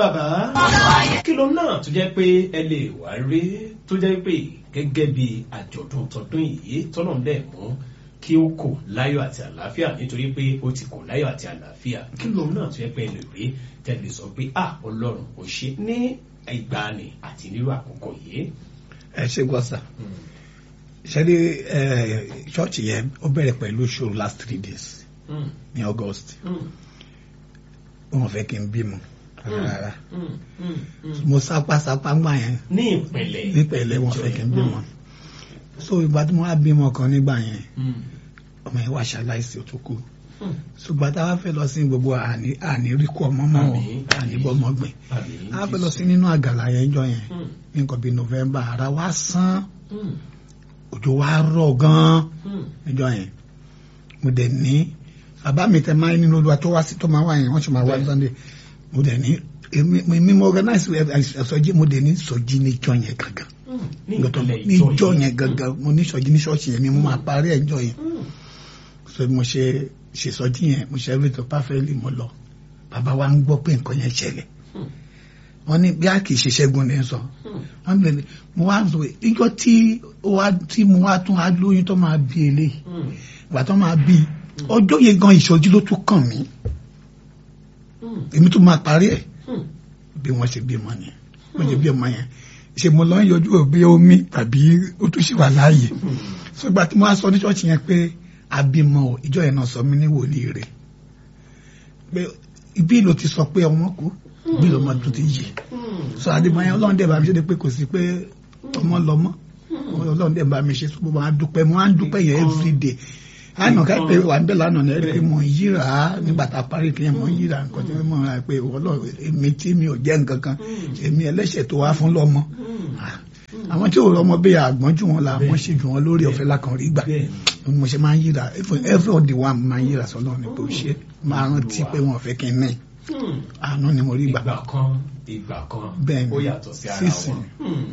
bàbá kí ló náà tó jẹ́ pé ẹ lè wá rí tó jẹ́ pé gẹ́gẹ́ bí àjọ̀dún tọdún yìí tọ́nà dẹ̀ mú kí ó kò láyọ̀ àti àlàáfíà nítorí pé ó ti kò láyọ̀ àti àlàáfíà kí ló náà tó jẹ́ pé ẹ lè rí tẹ́lẹ̀ sọ pé à ọlọ́run ò ṣe ní ìgbàanì àti nírú àkókò yìí. ẹ ṣe gbọ́sà ṣẹ́rí ṣọ́ọ̀ṣì yẹn ó bẹ̀rẹ̀ pẹ̀lú show last three days ní August wọn fẹ́ kí n bímọ rárá mo sápá sápá gbà yẹn ní ìpẹ̀lẹ̀ nípẹ̀lẹ̀ wọn fẹ́ kí n bímọ so ìgbà tí mo wá bímọ kan nígbà yẹn ọmọ yẹn wá ṣaláìsí ó tó kú ṣùgbọ́n tá a fẹ́ lọ sí gbogbo àní rí kú ọmọ mọ́ ọ àní bọ́mọ gbìn a fẹ́ lọ sí nínú àgàlà yẹn jọ yẹn ní nǹkan bíi November ara wa sán òjò wa rọ̀ gan-an níjọ yẹn mo dẹ̀ ní bàbá mi tẹ máa ń nínú olúwa tó wá sí tó máa wá yẹn wọ́n sì máa wá Sunday mo dẹ̀ ní èmi mo organize ìsọjí mo dẹ̀ ní ìsọjí níjọ yẹn gangan níjọ yẹn gangan mo ní ìsọjí ní ṣọ́ọ̀ṣì yẹn mi mo máa parí ẹjọ́ yẹn so mo ṣe ṣèsọjí yẹn mo ṣe everything perfectly mo lọ bàbá wa ń gbọ́ pé nǹkan yẹn ṣẹlẹ̀ wọ́n ní bí a kì í ṣe ṣẹ́gun ní sọ wọ́n bẹ̀rẹ̀ ni mo wá sọ ìjọ tí wá tí mo wá tún alóyún tó máa bí eléyìí ìgbà tó máa bí ọjọ́ yẹn gan ìṣojú ló tún kàn mí èmi tún máa parí ẹ̀ bí wọ́n ṣe bí ọmọ yẹn wọ́n ṣe bí ọmọ yẹn ṣe mo lọ ń yọjú òbí omi tàbí ó tún ṣì wà láàyè so ìgbà tí mo wá sọ ní ṣọ́ọ̀ṣì yẹn pé abímọ ìjọ yẹn náà sọ mí ní wòlíì rẹ̀ pé ibi ló ti sọ pé ọmọ kú bí lọmọ tó ti yè so àdìmọ̀ yẹn ọlọ́run dẹ̀ bá mi ṣe pé kò sí pé ọmọ lọmọ ọlọ́run dẹ̀ bá mi ṣe sọ́kò máa dúpẹ́ mo máa ń dúpẹ́ yẹn everyday àná ká pé wà ń bẹ̀ lánàá ní ẹ̀rí mo ń yíra nígbà tá a parí kí yẹn mo ń yíra nǹkan tí mo rà pé ọlọ́run èmi tí mi ò jẹ́ nǹkan kan èmi ẹlẹ́ṣẹ̀ tó wá fún lọ́mọ àwọn tí ò rọmọ bí àgbọn jù wọn la wọn ṣe jù wọn lórí ọ̀fẹ́ lákan rí gbà mo ṣe máa ń yíra every day one máa ń yíra sọ́nà ní pé ó ṣe máa rántí pé wọn ò fẹ́ kí n ní àánú ni mo rí gbà. ìgbà kan ìgbà kan Bẹ́ẹ̀ni, ó yàtọ̀ sí ara sísìn. wọn.